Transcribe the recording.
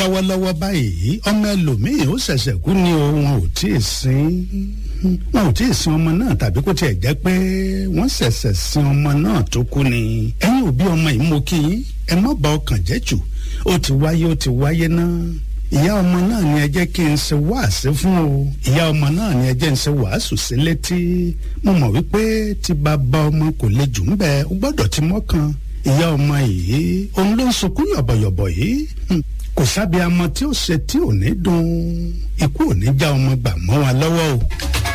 lọ́wọ́lọ́wọ́ báyìí ọmọ ẹlòmíì ó ṣẹ̀ṣẹ̀ kú ni o wọn ò tí ì sin wọn ò tí ì sin ọmọ náà tàbí kó tiẹ̀ jẹ́ pé wọ́n ṣẹ̀ṣẹ̀ sin ọmọ náà tó kú ni ẹ̀yin òbí ọmọ yìí mo kí yín ẹ má bà ọkàn jẹ́ jù ó ti wáyé ó ti wáyé náà ìyá ọmọ náà ni ẹ jẹ́ kí n ṣe wáàsí fún o ìyá ọmọ náà ni ẹ jẹ́ n ṣe wàásù sí létí mo mọ̀ wípé tí bàbá ọmọ kò le jù ń bẹ ó gbọ́dọ̀ ti mọ́kàn ìyá ọmọ yìí òun ló ń sunkún yọ̀bọ̀yọ̀bọ̀ yìí kò sábẹ́ amọ tí ó ṣe tí ò ní dùn ikú ò ní já ọmọ gbà mọ́ wa lọ́wọ́ o.